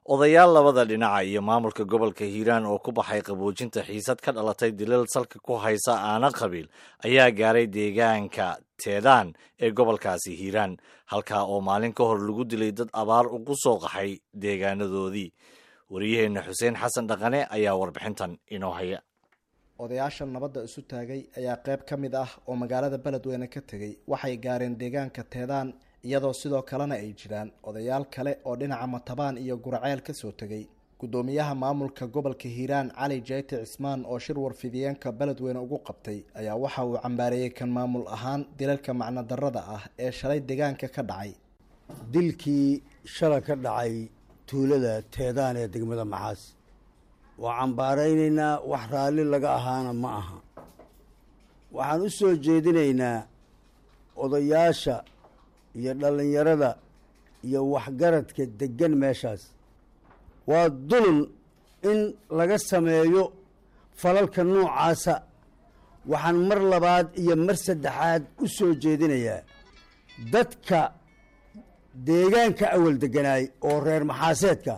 odayaal labada dhinaca iyo maamulka gobolka hiiraan oo ku baxay qaboojinta xiisad ka dhalatay dilal salka ku haysa aana qabiil ayaa gaaray deegaanka teedaan ee gobolkaasi hiiraan halkaa oo maalin ka hor lagu dilay dad abaar ugu soo qaxay deegaanadoodii wariyaheenna xuseen xasan dhaqane ayaa warbixintan inoo haya odayaasha nabadda isu taagay ayaa qayb ka mid ah oo magaalada beledweyne ka tegey waxay gaareen deegaanka teedaan iyadoo sidoo kalena ay jiraan odayaal kale oo dhinaca matabaan iyo guraceel ka soo tegey guddoomiyaha maamulka gobolka hiiraan cali jayte cismaan oo shir warfidiyeenka beledweyne ugu qabtay ayaa waxa uu cambaareeyey kan maamul ahaan dilalka macnodarrada ah ee shalay deegaanka ka dhacay dilkii shala ka dhacay tuulada teedaan ee degmada maxaas waa cambaaraynaynaa wax raalli laga ahaana ma aha waxaan u soo jeedinaynaa odayaasha iyo dhallinyarada iyo waxgaradka deggan meeshaas waa dulun in laga sameeyo falalka noocaasa waxaan mar labaad iyo mar saddexaad u soo jeedinayaa dadka deegaanka awal degganaay oo reer maxaaseedka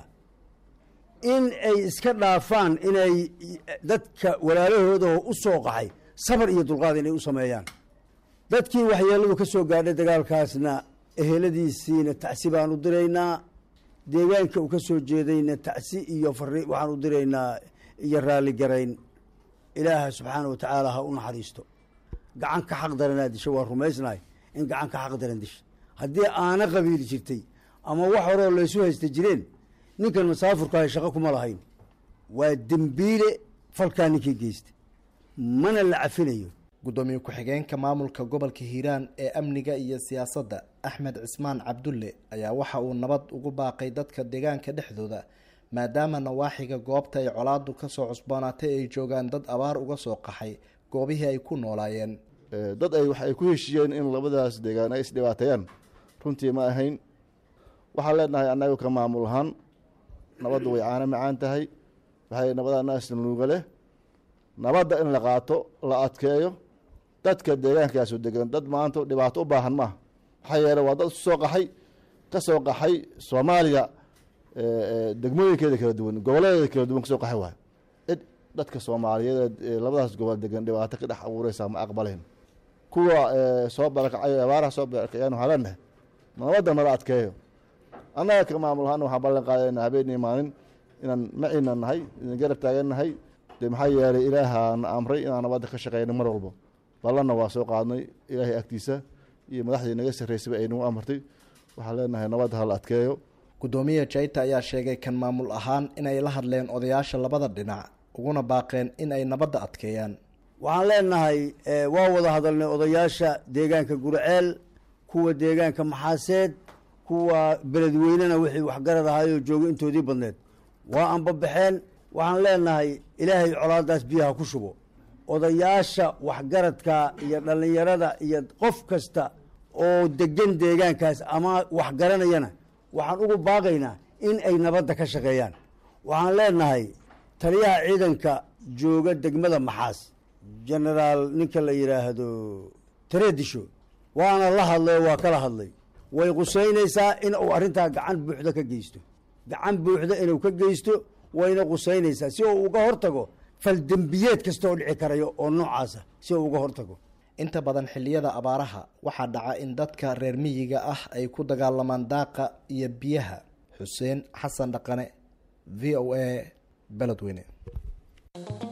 in ay iska dhaafaan inay dadka walaalahooda u soo qaxay sabar iyo dulqaad inay u sameeyaan dadkii waxyeelladu ka soo gaadhay dagaalkaasna eheladiisiina tacsi baan u diraynaa deegaanka uu ka soo jeedayna tacsi iyo fari waxaan u diraynaa iyo raalligarayn ilaaha subxaana wa tacaala ha u naxariisto gacan ka xaq daranaa disha waa rumaysnahay in gacan ka xaq daran disha haddii aana qabiili jirtay ama wax horeo laysu haysta jireen ninkan masaafurkaahay shaqo kuma lahayn waa dembiile falkaa ninkii geystay mana la cafinayo guddoomiye ku-xigeenka maamulka gobolka hiiraan ee amniga iyo siyaasadda axmed cismaan cabdulle ayaa waxa uu nabad ugu baaqay dadka deegaanka dhexdooda maadaama nawaaxiga goobta ay colaadu kasoo cusboonaatay ay joogaan dad abaar uga soo qaxay goobihii ay ku noolaayeen dad ay wax ay ku heshiiyeen in labadaas deegaan ay isdhibaateeyaan runtii ma ahayn waxaan leenahay annaga ka maamul ahaan nabaddu way caano macaan tahay waxay nabadaa naasnuuga leh nabadda in la qaato la adkeeyo dadka deegaankaasu degan dad maanta dhibaato u baahan maaha maxaa yeele waa dad isu soo qaxay ka soo qaxay soomaaliya degmooyinkeeda kala duwan gobolladeeda kala duwan kasoo qaxay waay cid dadka soomaaliyeed labadaas gobol degan dhibaato ka dhex abuureysaa ma aqbaleen kuwa soo barakacay abaaraha soo barakacayaan waxaa leenahay nabadda nala adkeeyo annaga ka maamul ahaan waxaan ballan qaadayna habeenii maalin inaan maciina nahay inaan garab taagan nahay dee maxaa yeelay ilaahaana amray inaan nabadda ka shaqeyna mar walbo ballanna waa soo qaadnay ilaahay agtiisa iyo madaxdii naga sarreysaba ay nagu amartay waxaan leenahay nabadda hala adkeeyo guddoomiye jayta ayaa sheegay kan maamul ahaan inay la hadleen odayaasha labada dhinac uguna baaqeen in ay nabadda adkeeyaan waxaan leenahay waa wada hadalnay odayaasha deegaanka gurceel kuwa deegaanka maxaaseed kuwa beledweynena wixii waxgarad ahaayoo jooga intoodii badneed waa anbabaxeen waxaan leenahay ilaahay colaadaas biyaha ku shubo odayaasha waxgaradka iyo dhallinyarada iyo qof kasta oo degan deegaankaas ama waxgaranayana waxaan ugu baaqaynaa in ay nabadda ka shaqeeyaan waxaan leenahay taliyaha ciidanka jooga degmada maxaas genaraal ninka la yidhaahdo tareedisho waana la hadlay oo waa kala hadlay way qusaynaysaa in uu arrintaa gacan buuxda ka geysto gacan buuxda inuu ka geysto wayna qusaynaysaa si uu uga hortago faldembiyeed kasta oo dhici karayo oo noocaasa si uu uga hortago inta badan xilliyada abaaraha waxaa dhaca in dadka reer miyiga ah ay ku dagaalamaan daaqa iyo biyaha xuseen xasan dhaqane v o a beledweyne